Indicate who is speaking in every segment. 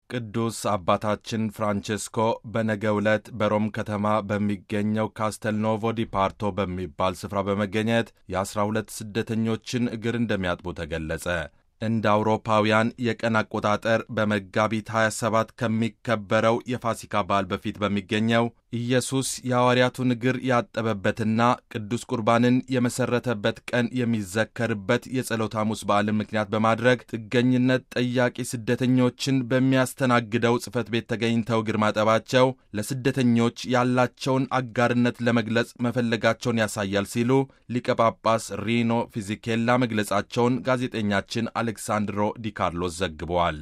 Speaker 1: ቅዱስ አባታችን ፍራንቼስኮ በነገው ዕለት በሮም ከተማ በሚገኘው ካስተልኖቮ ዲ ፓርቶ በሚባል ስፍራ በመገኘት የአስራ ሁለት ስደተኞችን እግር እንደሚያጥቡ ተገለጸ። እንደ አውሮፓውያን የቀን አቆጣጠር በመጋቢት 27 ከሚከበረው የፋሲካ በዓል በፊት በሚገኘው ኢየሱስ የሐዋርያቱን እግር ያጠበበትና ቅዱስ ቁርባንን የመሠረተበት ቀን የሚዘከርበት የጸሎተ ሐሙስ በዓልን ምክንያት በማድረግ ጥገኝነት ጠያቂ ስደተኞችን በሚያስተናግደው ጽሕፈት ቤት ተገኝተው እግር ማጠባቸው ለስደተኞች ያላቸውን አጋርነት ለመግለጽ መፈለጋቸውን ያሳያል ሲሉ ሊቀ ጳጳስ ሪኖ ፊዚኬላ መግለጻቸውን ጋዜጠኛችን አሌክሳንድሮ ዲካርሎስ ዘግበዋል።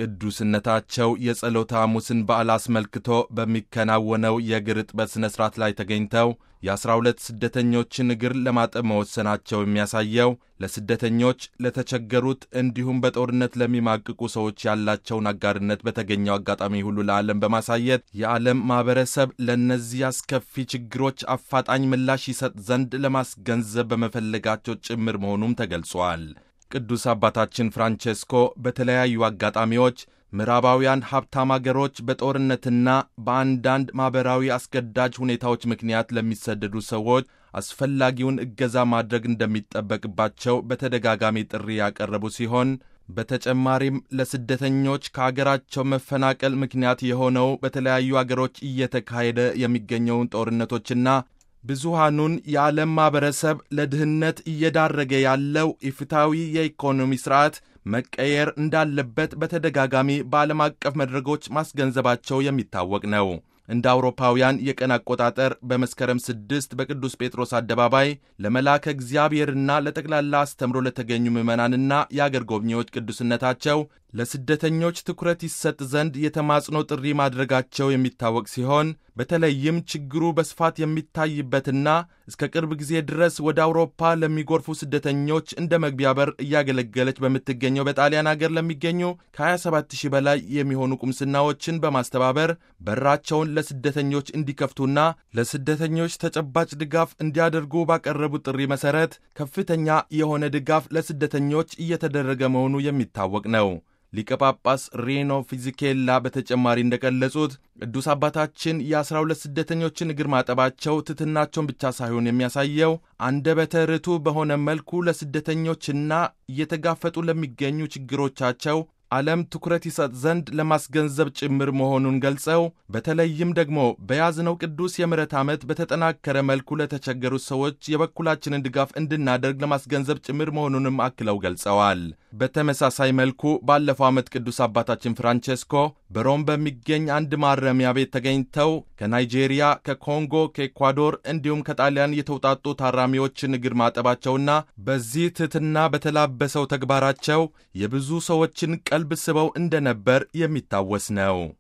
Speaker 1: ቅዱስነታቸው የጸሎተ ሐሙስን በዓል አስመልክቶ በሚከናወነው የእግር እጥበት ሥነ ሥርዓት ላይ ተገኝተው የአስራ ሁለት ስደተኞችን እግር ለማጠብ መወሰናቸው የሚያሳየው ለስደተኞች፣ ለተቸገሩት እንዲሁም በጦርነት ለሚማቅቁ ሰዎች ያላቸውን አጋርነት በተገኘው አጋጣሚ ሁሉ ለዓለም በማሳየት የዓለም ማኅበረሰብ ለእነዚህ አስከፊ ችግሮች አፋጣኝ ምላሽ ይሰጥ ዘንድ ለማስገንዘብ በመፈለጋቸው ጭምር መሆኑም ተገልጿል። ቅዱስ አባታችን ፍራንቼስኮ በተለያዩ አጋጣሚዎች ምዕራባውያን ሀብታም አገሮች በጦርነትና በአንዳንድ ማኅበራዊ አስገዳጅ ሁኔታዎች ምክንያት ለሚሰደዱ ሰዎች አስፈላጊውን እገዛ ማድረግ እንደሚጠበቅባቸው በተደጋጋሚ ጥሪ ያቀረቡ ሲሆን በተጨማሪም ለስደተኞች ከአገራቸው መፈናቀል ምክንያት የሆነው በተለያዩ አገሮች እየተካሄደ የሚገኘውን ጦርነቶችና ብዙሃኑን የዓለም ማኅበረሰብ ለድህነት እየዳረገ ያለው ኢፍታዊ የኢኮኖሚ ሥርዓት መቀየር እንዳለበት በተደጋጋሚ በዓለም አቀፍ መድረኮች ማስገንዘባቸው የሚታወቅ ነው። እንደ አውሮፓውያን የቀን አቆጣጠር በመስከረም ስድስት በቅዱስ ጴጥሮስ አደባባይ ለመላከ እግዚአብሔርና ለጠቅላላ አስተምሮ ለተገኙ ምዕመናንና የአገር ጎብኚዎች ቅዱስነታቸው ለስደተኞች ትኩረት ይሰጥ ዘንድ የተማጽኖ ጥሪ ማድረጋቸው የሚታወቅ ሲሆን በተለይም ችግሩ በስፋት የሚታይበትና እስከ ቅርብ ጊዜ ድረስ ወደ አውሮፓ ለሚጎርፉ ስደተኞች እንደ መግቢያ በር እያገለገለች በምትገኘው በጣሊያን አገር ለሚገኙ ከ27 ሺህ በላይ የሚሆኑ ቁምስናዎችን በማስተባበር በራቸውን ለስደተኞች እንዲከፍቱና ለስደተኞች ተጨባጭ ድጋፍ እንዲያደርጉ ባቀረቡት ጥሪ መሠረት ከፍተኛ የሆነ ድጋፍ ለስደተኞች እየተደረገ መሆኑ የሚታወቅ ነው። ሊቀ ጳጳስ ሪኖ ፊዚኬላ በተጨማሪ እንደገለጹት ቅዱስ አባታችን የአስራ ሁለት ስደተኞችን እግር ማጠባቸው ትሕትናቸውን ብቻ ሳይሆን የሚያሳየው አንደበተ ርቱዕ በሆነ መልኩ ለስደተኞችና እየተጋፈጡ ለሚገኙ ችግሮቻቸው ዓለም ትኩረት ይሰጥ ዘንድ ለማስገንዘብ ጭምር መሆኑን ገልጸው በተለይም ደግሞ በያዝነው ቅዱስ የምሕረት ዓመት በተጠናከረ መልኩ ለተቸገሩት ሰዎች የበኩላችንን ድጋፍ እንድናደርግ ለማስገንዘብ ጭምር መሆኑንም አክለው ገልጸዋል። በተመሳሳይ መልኩ ባለፈው ዓመት ቅዱስ አባታችን ፍራንቼስኮ በሮም በሚገኝ አንድ ማረሚያ ቤት ተገኝተው ከናይጄሪያ፣ ከኮንጎ፣ ከኤኳዶር እንዲሁም ከጣሊያን የተውጣጡ ታራሚዎችን እግር ማጠባቸውና በዚህ ትሕትና በተላበሰው ተግባራቸው የብዙ ሰዎችን ቀልብ ስበው እንደነበር የሚታወስ ነው።